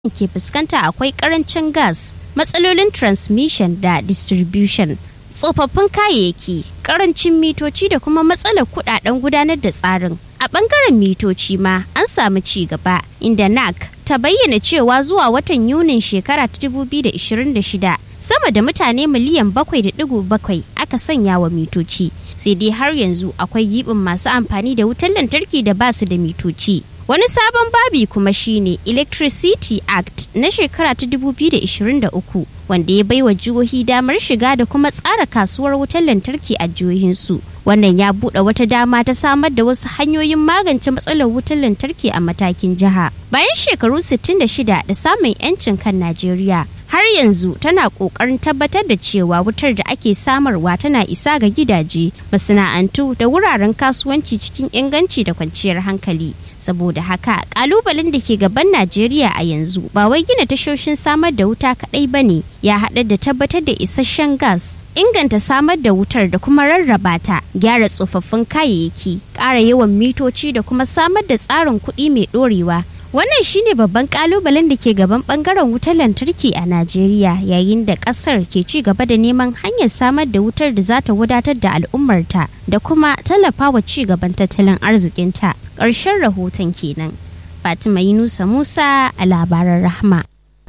ke fuskanta akwai karancin gas matsalolin transmission da distribution tsofaffin kayayyaki karancin mitoci da kuma matsalar kudaden gudanar da tsarin a bangaren mitoci ma an samu ci gaba inda nac ta bayyana cewa zuwa watan yunin shekara ta 2026 sama da mutane miliyan 7.7 aka sanya wa mitoci sai dai har yanzu akwai yibin masu amfani da wutar lantarki da ba su da mitoci wani sabon babi kuma shine electricity act na shekara ta 2023 wanda ya baiwa jihohi damar shiga da kuma tsara kasuwar wutar lantarki a jihohinsu wannan ya buɗe wata dama ta samar da wasu hanyoyin magance matsalar wutar lantarki a matakin jiha bayan shekaru 66 da samun 'yancin kan najeriya har yanzu tana ƙoƙarin tabbatar da cewa wutar da ake samarwa tana isa ga gidaje masana'antu da wuraren kasuwanci cikin inganci da kwanciyar hankali saboda haka kalubalen da ke gaban najeriya a yanzu ba wai gina tashoshin samar da wuta kaɗai ba ne ya haɗa da tabbatar da isasshen gas inganta samar da wutar da kuma rarraba ta gyara tsofaffin kayayyaki ƙara yawan mitoci da kuma samar da tsarin kuɗi mai ɗorewa wannan shine babban kalubalen da ke gaban bangaren wutar lantarki a najeriya yayin da kasar ke ci gaba da neman hanyar samar da wutar da za ta wadatar da al'ummarta da kuma tallafawa ci gaban tattalin arzikinta ƙarshen rahoton kenan fatima yunusa musa a labaran rahma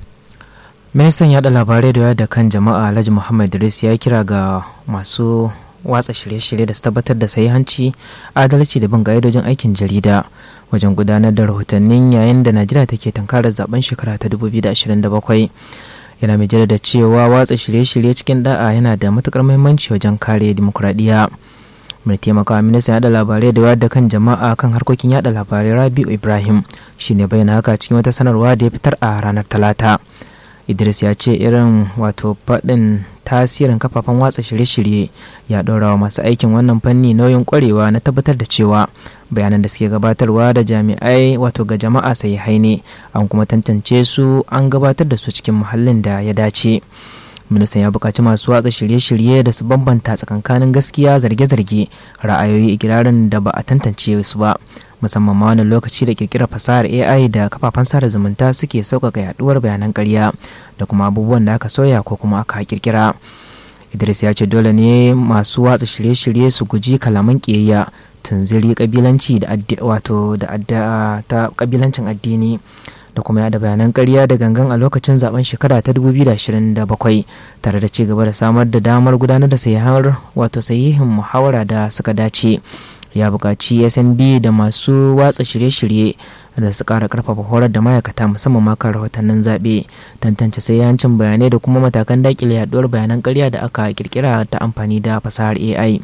ministan yada labarai da wayar da kan jama'a alhaji muhammad idris ya kira ga masu watsa shirye-shirye da su tabbatar da sahihanci adalci da bin ka'idojin aikin jarida wajen gudanar da rahotannin yayin da najeriya take tunkarar zaben shekara ta 2027 yana mai da cewa watsa shirye-shirye cikin da'a yana da matukar muhimmanci wajen kare dimokuraɗiyya mai taimakawa ministan yada labarai da wayar da kan jama'a kan harkokin yada labarai rabiu ibrahim shine bayyana haka cikin wata sanarwa da ya fitar a ranar talata idris ya ce irin wato faɗin tasirin kafafen watsa shirye-shirye ya ɗora wa masu aikin wannan fanni nauyin ƙwarewa na tabbatar da cewa bayanan da suke gabatarwa da jami'ai wato ga jama'a sai haine an kuma tantance su an gabatar da su cikin muhallin da ya dace ministan ya buƙaci masu watsa shirye-shirye da su bambanta tsakankanin gaskiya zarge-zarge ra'ayoyi ikirarin da ba a tantance su ba musamman ma wani lokaci da kirkirar fasahar ai da kafafen sada zumunta suke sauƙaƙa yaduwar bayanan ƙarya da kuma abubuwan da aka soya ko kuma aka kirkira idris ya ce dole ne masu watsa shirye-shirye su guji kalaman ƙiyayya tunziri kabilanci da wato da ta kabilancin addini da kuma yada bayanan ƙarya da gangan a lokacin zaben shekara ta 2027 tare da ci gaba da samar da damar gudanar da sayihar wato sahihin muhawara da suka dace ya buƙaci snb da masu watsa shirye-shirye da su ƙara ƙarfafa horar da ma'aikata musamman ma kan rahotannin zaɓe tantance yancin bayanai da kuma matakan daƙile yaɗuwar bayanan ƙarya da aka ƙirƙira ta amfani da fasahar ai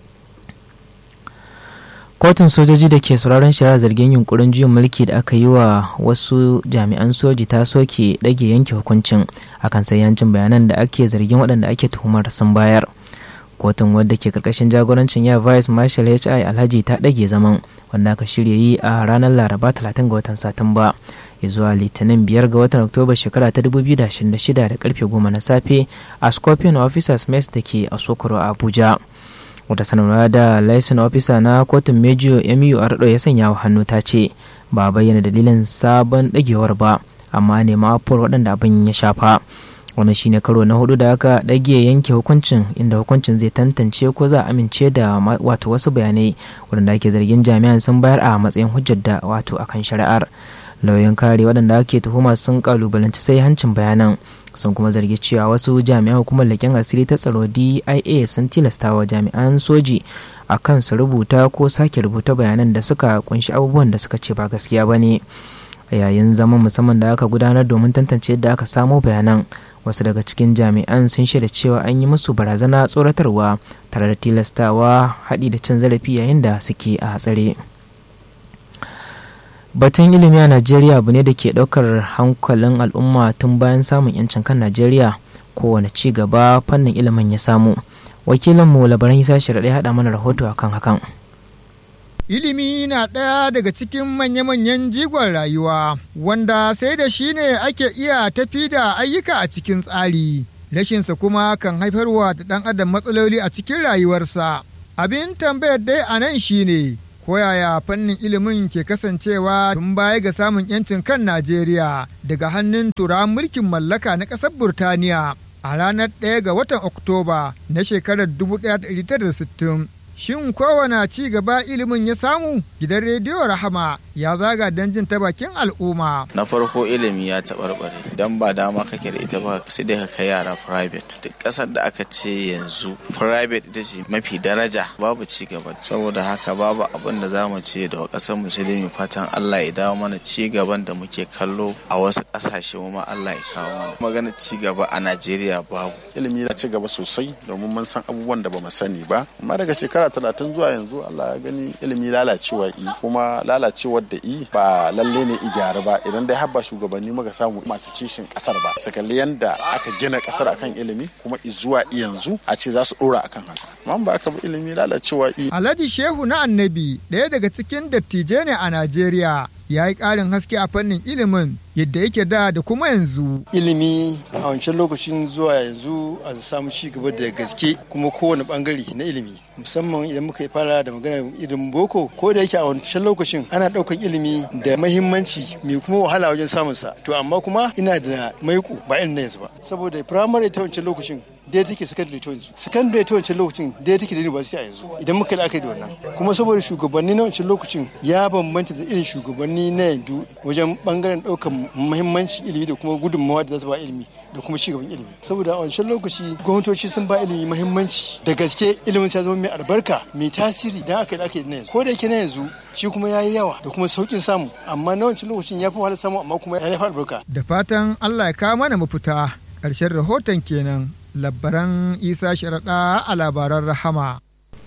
kotun sojoji da ke sauraron shari'ar zargin yunkurin juyin mulki da aka yi wa wasu jami'an soji ta soke ɗage yanke hukuncin akan yancin bayanan da ake zargin waɗanda ake tuhumar sun bayar kotun wadda ke karkashin jagorancin ya vice marshal hi alhaji ta ɗage zaman wanda aka shirya yi a ranar laraba 30 ga watan satumba zuwa litinin 5 ga watan oktoba shekara ta 2026 da karfe 10 na safe a scorpion officers mess da ke a sokoro abuja wata sanarwa da license officer na kotun mejiyo mu ardo ya sanya wa hannu ta ce ba bayyana dalilin sabon ɗagewar ba amma nema afuwar waɗanda abin ya shafa wani shine karo na hudu da aka ɗage yanke hukuncin inda hukuncin zai tantance ko za a amince da wato wasu bayanai waɗanda ake zargin jami'an sun bayar a matsayin hujjar da wato akan shari'ar lauyan kare waɗanda ake tuhuma sun kalubalanci sai hancin bayanan sun kuma zargi cewa wasu jami'an hukumar leƙen asiri ta tsaro dia sun tilasta wa jami'an soji a kan su rubuta ko sake rubuta bayanan da suka kunshi abubuwan da suka ce ba gaskiya ba ne yayin zaman musamman da aka gudanar domin tantance yadda aka samo bayanan wasu daga cikin jami'an sun shaida cewa an yi musu barazana tsoratarwa tare da tilastawa haɗi da cin zarafi yayin da suke a hatsare batun ilimi a najeriya abu ne da ke ɗaukar hankalin al'umma tun bayan samun yancin kan najeriya kowane ci gaba fannin ilimin ya samu wakilinmu labaran isa shiraɗe haɗa mana rahoto akan hakan Ilimi na ɗaya daga cikin manya-manyan jigon rayuwa, wanda sai da shi ne ake iya tafi da ayyuka a cikin tsari. Rashinsa kuma kan haifarwa da ɗan adam matsaloli a cikin rayuwarsa. Abin tambayar dai a nan shi ne, koyaya fannin ilimin ke kasancewa tun baya ga samun 'yancin kan Najeriya daga hannun turawan mulkin mallaka na ƙasar Burtaniya a ranar 1 ga watan Oktoba na shekarar 1960. Shin kowane ci gaba ilimin ya samu? Gidan rediyo Rahama ya zaga don jin ta bakin al'umma. Na farko ilimi ya taɓarɓare don ba dama kake da ita ba sai dai ka kai yara private. Duk ƙasar da aka ce yanzu private ita ce mafi daraja babu ci gaba. Saboda haka babu abin da za mu ce da ƙasar musulmi fatan Allah ya dawo mana ci gaban da muke kallo a wasu ƙasashe mu ma Allah ya kawo mana. Magana ci gaba a Najeriya babu. Ilimi ya ci gaba sosai domin mun san abubuwan da ba mu sani ba. Amma daga shekara shekara talatin zuwa yanzu Allah ya gani ilimi lalacewa i kuma lalacewar da i ba lalle ne i gyara ba idan dai habba shugabanni muka samu masu kishin kasar ba su kalli yanda aka gina kasar akan ilimi kuma i zuwa i yanzu a ce za su dora akan haka amma ba aka bi ilimi lalacewa i Alhaji Shehu na Annabi ɗaya daga cikin dattijai ne a Najeriya ya yi ƙarin haske a fannin ilimin yadda yake da da kuma yanzu. Ilimi a wancan lokacin zuwa yanzu a samu ci gaba da gaske kuma kowane bangare na ilimi musamman idan muka yi fara da magana ilimin boko ko da yake a wancan lokacin ana ɗaukan ilimi da mahimmanci mai kuma wahala wajen samun sa to amma kuma ina da maiko ba irin na yanzu ba saboda firamare ta wancan lokacin daya take secondary ta yanzu secondary ta wancan lokacin daya take da university a yanzu idan muka la'akari da wannan kuma saboda shugabanni na wancan lokacin ya bambanta da irin shugabanni na yanzu wajen bangaren ɗaukar muhimmanci ilimi da kuma gudunmawa da za su ba ilimi da kuma cigaban ilimi saboda a wancan lokaci gwamnatoci sun ba ilimi muhimmanci da gaske ilimin ya zama mai albarka mai tasiri dan aka yi aka yi na yanzu ko da yake na yanzu shi kuma ya yi yawa da kuma saukin samu amma na wancan lokacin ya fi wahalar samu amma kuma ya fi albarka Da fatan Allah ya kawo mana mafita ƙarshen rahoton kenan labaran Isa Sharaɗa a labaran Rahama.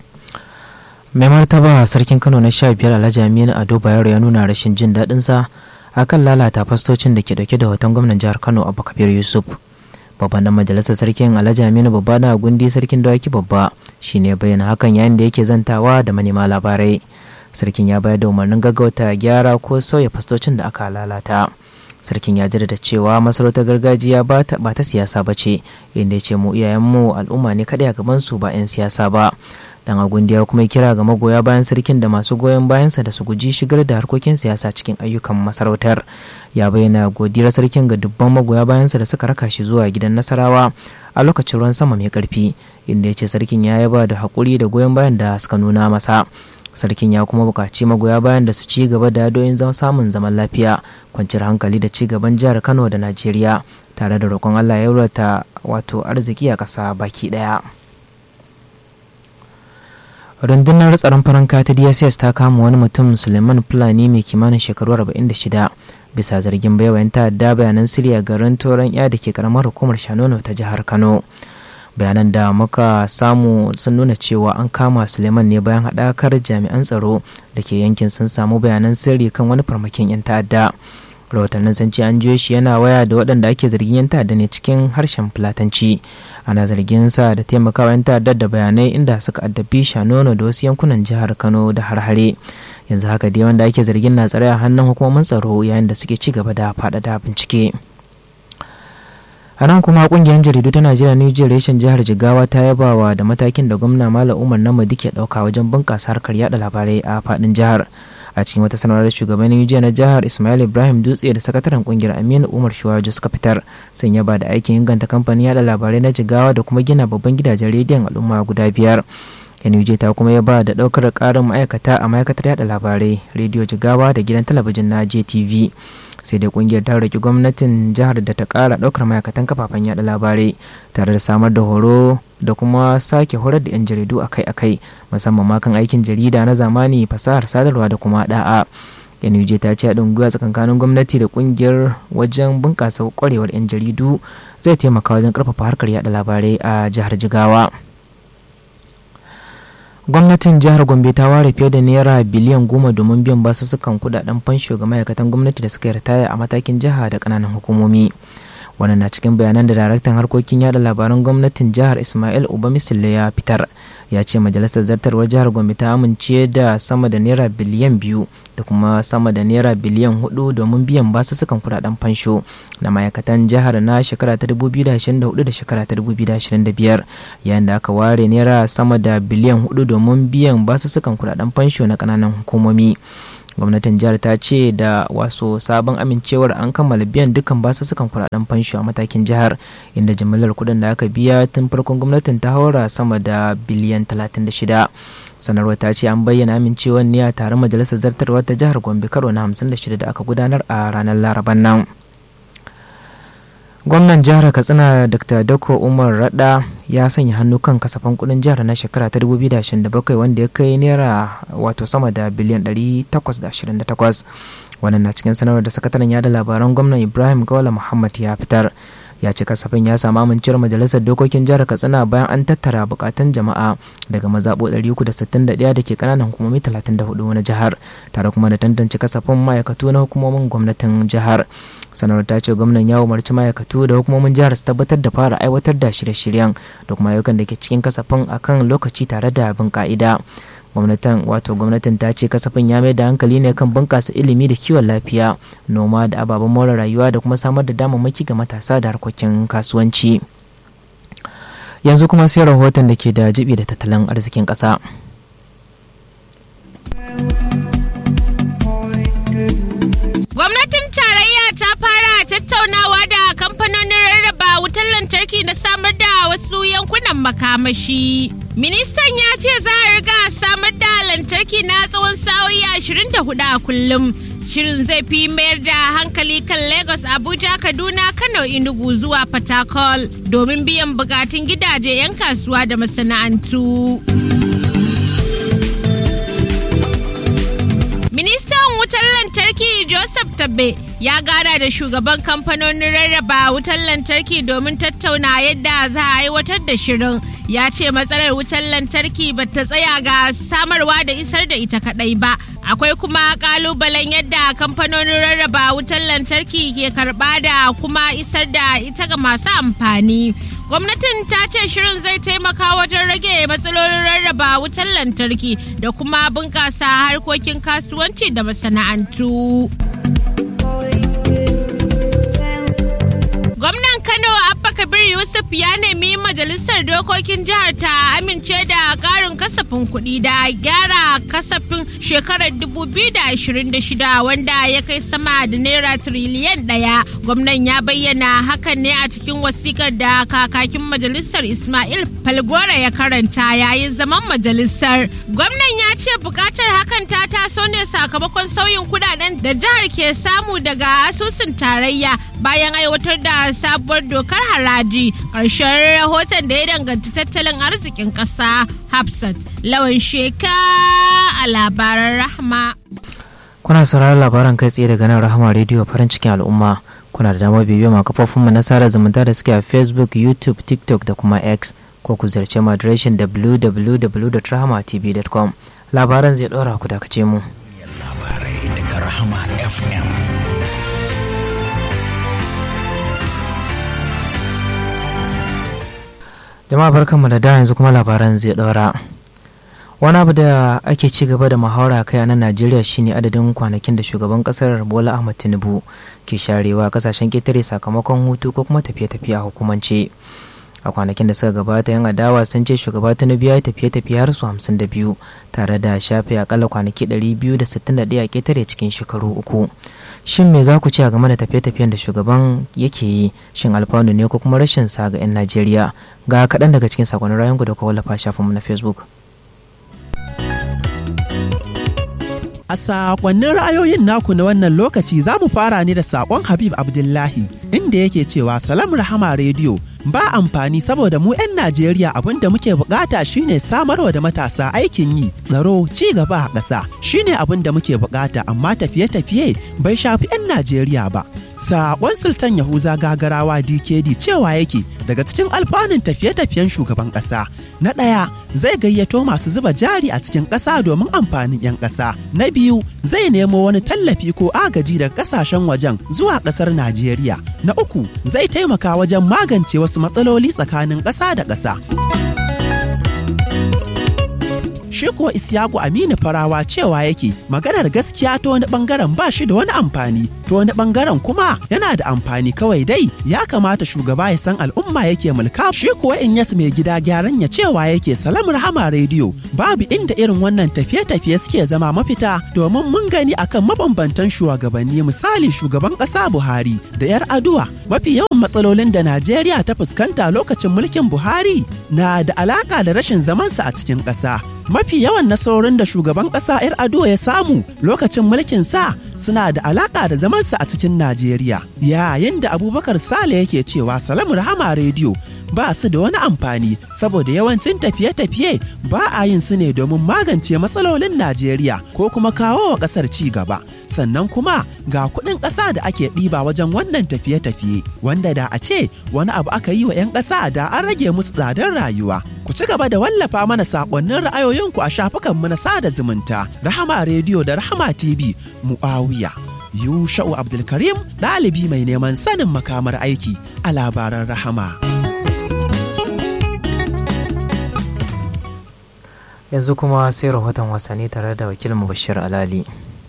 mai martaba sarkin kano na sha biyar alhaji aminu ado bayero ya nuna rashin jin daɗinsa a kan lalata fastocin da ke dauke da hoton gwamnan jihar kano abu kabir yusuf babban dan majalisar sarkin alhaji aminu babba na gundi sarkin dawaki babba shine bayyana hakan yayin da yake zantawa da manema labarai sarkin ya bayar da umarnin gaggauta gyara ko sauya fastocin da aka lalata sarkin ya jaddada cewa masarautar gargajiya ba ta siyasa ba ce inda ya ce mu iyayenmu al'umma ne kaɗai a gabansu ba 'yan siyasa ba dan agundiya kuma kira ga magoya bayan sarkin da masu goyon bayansa da su guji shigar da harkokin siyasa cikin ayyukan masarautar ya bayyana godiyar sarkin ga dubban magoya bayansa da suka raka shi zuwa gidan nasarawa a lokacin ruwan sama mai karfi inda ya ce sarkin ya yaba da haƙuri da goyon bayan da suka nuna masa sarkin ya kuma buƙaci magoya bayan da su ci gaba da yadoyin samun zaman lafiya kwanciyar hankali da ci gaban jihar kano da najeriya tare da roƙon allah ya wurata wato arziki a ƙasa baki ɗaya. rundunar tsaron faranka ta dss ta kama wani mutum suleiman fulani mai kimanin shekaru 46 bisa zargin baiwa yan ta'adda bayanan siriya garin toron ya da ke karamar hukumar shanono ta jihar kano bayanan da muka samu sun nuna cewa an kama suleiman ne bayan haɗakar jami'an tsaro da ke yankin sun samu bayanan sirri kan wani farmakin yan ta'adda rahotannin sun ce an jiyo shi yana waya da waɗanda ake zargin yan ta'adda ne cikin harshen fulatanci ana zargin sa da taimakawa yan ta'addar da bayanai inda suka addabi shanono da wasu yankunan jihar kano da harhare yanzu haka dai wanda ake zargin na tsare a hannun hukumomin tsaro yayin da suke ci gaba da faɗaɗa bincike a nan kuma kungiyar jaridu ta najeriya new generation jihar jigawa ta yabawa da matakin da gwamna malam umar namadi ke ɗauka wajen bunƙasa harkar yada labarai a faɗin jihar a cikin wata sanarwar shugaban jiya na jihar ismail ibrahim dutse da sakataren kungiyar aminu umar shuwajo suka fitar sun yaba da aikin inganta kamfanin yada labarai na jigawa da kuma gina babban gidajen rediyon al'umma guda biyar NUJ ta kuma yaba da daukar karin ma'aikata a ma'aikatar yada labarai rediyo jigawa da gidan talabijin na jtv sai dai kungiyar ta roki gwamnatin jihar da ta kara daukar ma'aikatan kafafen yada labarai tare da samar da horo da kuma sake horar da 'yan jaridu akai-akai musamman ma kan aikin jarida na zamani fasahar sadarwa da kuma da'a NUJ ta ce haɗin gwiwa tsakankanin gwamnati da kungiyar wajen bunƙasa kwarewar 'yan jaridu zai taimaka wajen ƙarfafa harkar yada labarai a jihar jigawa gwamnatin jihar gombe ta ware fiye da naira biliyan goma domin biyan basussukan kudaden fansho ga ma'aikatan gwamnati da suka ritaya a matakin jiha da ƙananan hukumomi wannan na cikin bayanan da daraktan harkokin yada labaran gwamnatin jihar ismail uba misille ya fitar ya ce majalisar zartarwar jihar gombe ta amince da sama da naira biliyan biyu da kuma sama da naira biliyan hudu domin biyan basussukan kudaden fansho na ma'aikatan jihar na shekara ta 2024 da shekara ta 2025 yayin da aka ware naira sama da biliyan hudu domin biyan basussukan kudaden fansho na kananan hukumomi gwamnatin jihar ta ce da wasu sabon amincewar an kammala biyan dukkan basussukan kudaden fansho a matakin jihar inda jimillar kudin da aka biya tun farkon gwamnatin ta haura sama da biliyan 36 sanarwar ta ce an bayyana amincewar ne a taron majalisar zartarwar ta jihar gombe karo na 56 da aka gudanar a ranar laraban nan gwamnan jihar katsina dr dako umar rada ya sanya hannu kan kasafin kudin jihar na shekara ta 2027 wanda ya kai naira wato sama da biliyan 828 wannan na cikin sanarwar da sakataren yada labaran gwamnan ibrahim gawala muhammad ya fitar ya ce kasafin ya samu amincewar majalisar dokokin jihar katsina bayan an tattara bukatun jama'a daga mazaɓo 361 da ke kananan hukumomi 34 na jihar tare kuma da tantance kasafin ma'aikatu na hukumomin gwamnatin jihar sanarwar ta ce gwamnan ya umarci ma'aikatu da hukumomin jihar su tabbatar da fara aiwatar da shirye-shiryen da kuma ayyukan da ke cikin kasafin akan lokaci tare da bin ka'ida gwamnatin wato gwamnatin ta ce kasafin ya mai da hankali ne kan bunkasa ilimi da kiwon lafiya noma da ababen more rayuwa da kuma samar da damammaki ga matasa da harkokin kasuwanci yanzu kuma sai rahoton da ke da jibi da tattalin arzikin ƙasa. Gwamnatin tarayya ta fara tattaunawa da kamfanonin rarraba wutar lantarki na samar da wasu yankunan makamashi. Ministan ya ce za a riga samar da lantarki na tsawon sa'o'i 24 a kullum. Shirin zai fi mayar da hankali kan Lagos, Abuja, Kaduna, Kano, Enugu zuwa Fatakol domin biyan bukatun gidaje 'yan kasuwa da masana'antu. Ministan wutar lantarki Joseph Tabbe ya gana da shugaban kamfanonin rarraba wutar lantarki domin tattauna yadda za a aiwatar da shirin. Ya ce matsalar wutar lantarki ba ta tsaya ga samarwa da isar da ita kadai ba. Akwai kuma kalubalen yadda kamfanonin rarraba wutar lantarki ke karba da kuma isar da ita ga masu amfani. gwamnatin ta ce shirin zai taimaka wajen rage matsalolin rarraba wutar lantarki da kuma bunƙasa harkokin kasuwanci da masana'antu. gwamnan kano abba kabir yusuf ya nemi majalisar dokokin jihar ta amince da ƙarin kasafin kuɗi da gyara kasafin shekarar 2026 wanda ya kai sama da naira tiriliyan ɗaya gwamnan ya bayyana hakan ne a cikin wasikar da kakakin majalisar ismail falgora ya karanta yayin zaman majalisar gwamnan ya ce bukatar hakan ta taso ne sakamakon sauyin kudaden da jihar ke samu daga asusun tarayya bayan aiwatar da sabuwar dokar haraji ƙarshen rahoton da ya danganci tattalin arzikin ƙasa hafsat lawan sheka a labaran rahma kuna sauraron labaran kai tsaye daga nan rahama rediyo farin cikin al'umma kuna da damar bibiyar ma kafofinmu na sada zumunta da suke a facebook youtube tiktok da kuma x ko ku ziyarci mu adireshin www.rahamatv.com labaran zai ɗora ku dakace mu labarai daga rahama fm jama'a barkanmu da da yanzu kuma labaran zai ɗora wani abu da ake ci gaba da muhawara kai a nan najeriya shine adadin kwanakin da shugaban kasar bola ahmad tinubu ke sharewa kasashen ketare sakamakon hutu ko kuma tafiye-tafiye a hukumance a kwanakin da suka gabata yan adawa sun ce shugaba tinubu ya yi tafiye-tafiye har su hamsin da biyu tare da shafe akalla kwanaki ɗari biyu da sittin da ɗaya ketare cikin shekaru uku shin me za ku ce a game da tafiye-tafiyen da shugaban yake yi shin alfanu ne ko kuma rashin sa ga 'yan najeriya ga kaɗan daga cikin sakonnin rayuwar da kuka wallafa shafinmu na facebook A sakonnin ra'ayoyin naku na wannan lokaci za mu fara ne da sakon Habib Abdullahi inda yake cewa Salam Rahama Radio ba amfani saboda mu 'yan Najeriya abin da muke bukata shine samarwa da matasa aikin yi tsaro ci gaba a ƙasa shine abin da muke bukata amma tafiye-tafiye bai shafi 'yan Najeriya ba. Sakon Sultan Yahuza gagarawa DKD cewa yake daga cikin alfanun tafiye-tafiyen shugaban ƙasa. Na ɗaya zai gayyato masu zuba jari a cikin ƙasa domin amfanin 'yan ƙasa. Na biyu zai nemo wani tallafi ko agaji daga ƙasashen wajen zuwa ƙasar Najeriya. Na uku zai taimaka wajen magance wasu matsaloli tsakanin ƙasa da ƙasa. shi kuwa Isiyaku Aminu Farawa cewa yake maganar gaskiya ta wani bangaren ba shi da wani amfani ta wani bangaren kuma yana da amfani kawai dai ya kamata shugaba ya san al'umma yake mulka shi kuwa in yas mai gida gyaran ya cewa yake salam rahama rediyo babu inda irin wannan tafiye-tafiye suke zama mafita domin mun gani akan mabambantan shugabanni misali shugaban ƙasa Buhari da 'yar aduwa mafi yawan matsalolin da Najeriya ta fuskanta lokacin mulkin Buhari na da alaka da rashin zamansa a cikin ƙasa. Mafi yawan nasarorin da shugaban ƙasa 'yar aduwa ya samu lokacin mulkin sa suna da alaka da zamansa a cikin Najeriya. Yayin da Abubakar Sale yake cewa Salamu Rahama rediyo ba su da wani amfani saboda yawancin tafiye-tafiye ba a yin su ne domin magance matsalolin Najeriya ko kuma kawo wa ƙasar ci gaba. Sannan kuma ga kuɗin ƙasa da ake ɗiba wajen wannan tafiye-tafiye wanda da a ce wani abu aka yi wa 'yan ƙasa da an rage musu tsadar rayuwa. Ku ci gaba da wallafa mana saƙonnin ra'ayoyinku a shafukanmu na sada zumunta Rahama Rediyo da Rahama TV Mu'awiya. Yusha'u Abdulkarim ɗalibi mai neman sanin makamar aiki a labaran Rahama. yanzu kuma sai rahoton wasanni tare da wakilin bashir alali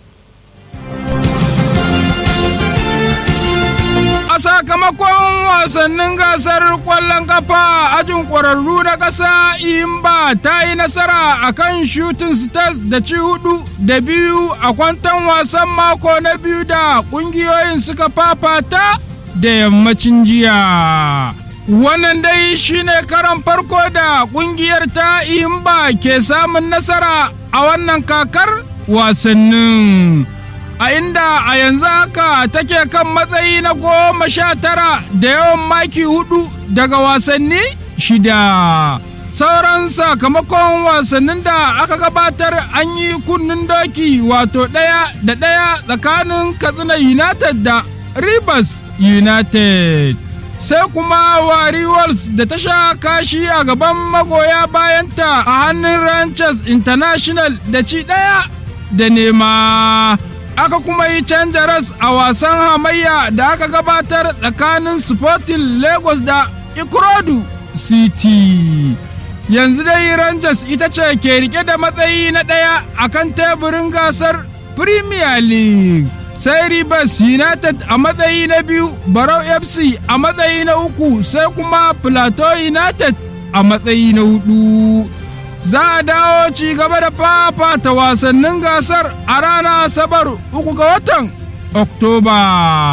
a sakamakon wasannin gasar kwallon kafa ajin ƙwararru na ƙasa imba ta yi nasara a kan shooting stars da ci hudu da biyu a kwantan wasan mako na biyu da ƙungiyoyin suka fafata da yammacin jiya Wannan dai shine karan farko da kungiyar ta Imba ke samun nasara a wannan kakar wasannin. A inda a yanzu haka take kan matsayi na goma sha tara da yawan maki hudu daga wasanni shida. Sauran sakamakon wasannin da aka gabatar an yi kunnen doki wato ɗaya da ɗaya tsakanin Katsina United da Rivers United. sai kuma wari wolves da ta sha kashi a gaban magoya bayanta a hannun ranchers international da ci ɗaya da nema aka kuma yi canja ras a wasan hamayya da aka gabatar tsakanin sporting lagos da ikorodu city yanzu dai rangers ita ce ke rike da matsayi na ɗaya a kan teburin gasar premier league sai Rivers United a matsayi na biyu, Barau FC a matsayi na uku, sai kuma Plateau United a matsayi na hudu. Za a dawo ci gaba da fafata wasannin gasar a ranar Asabar uku ga watan Oktoba.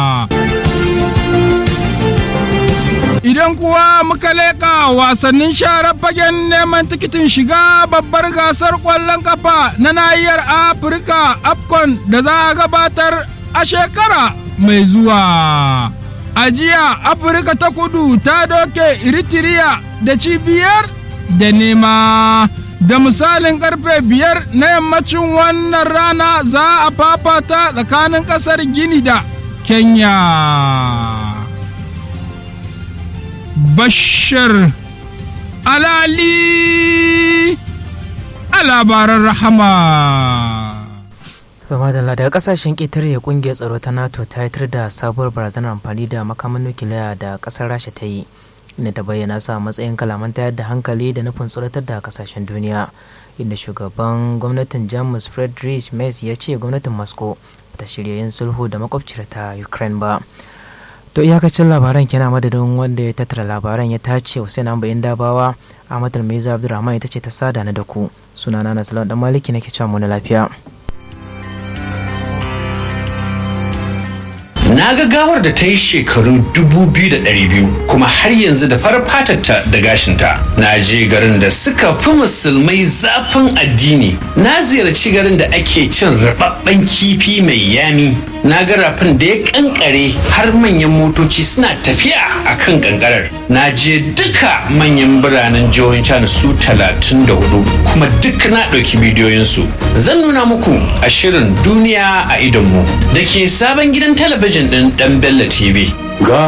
Idan kuwa muka leƙa wasannin sharar fagen neman tikitin shiga babbar gasar ƙwallon kafa na nahiyar Afirka AFCON da za a gabatar a shekara mai zuwa. A jiya Afirka ta kudu ta doke Eritrea da cibiyar da nema. Da misalin karfe biyar na yammacin wannan rana za a fafata tsakanin ƙasar Gini da Kenya. Bashir Alali a labaran rahama. Samadala daga kasashen ƙetare kungiyar tsaro ta nato ta yitar da sabuwar barazanar amfani da makaman nukiliya da ƙasar rasha ta yi inda ta bayyana su a matsayin kalaman tayar da hankali da nufin tsoratar da kasashen duniya inda shugaban gwamnatin jamus friedrich merz ya ce gwamnatin moscow ta shirya yin sulhu da makwabciyar ta ukraine ba to iyakacin labaran kenan madadin wanda ya tattara labaran ya tace hussein ambayin dabawa ahmad almaiza abdulrahman ita ce ta sada na da ku sunana na salon dan maliki nake cewa mu na lafiya na ga gawar da ta yi shekaru 2,200 kuma har yanzu da farar fatarta da gashinta na je garin da suka fi musulmai zafin addini na ziyarci garin da ake cin rababben kifi mai yami na ga rafin da ya kankare har manyan motoci suna tafiya a kan kankarar na je duka manyan biranen jihohin china su 34 kuma duk na ɗauki bidiyoyinsu zan nuna muku a shirin duniya a idonmu da ke sabon gidan talabijin ɗin ɗan Bello TV.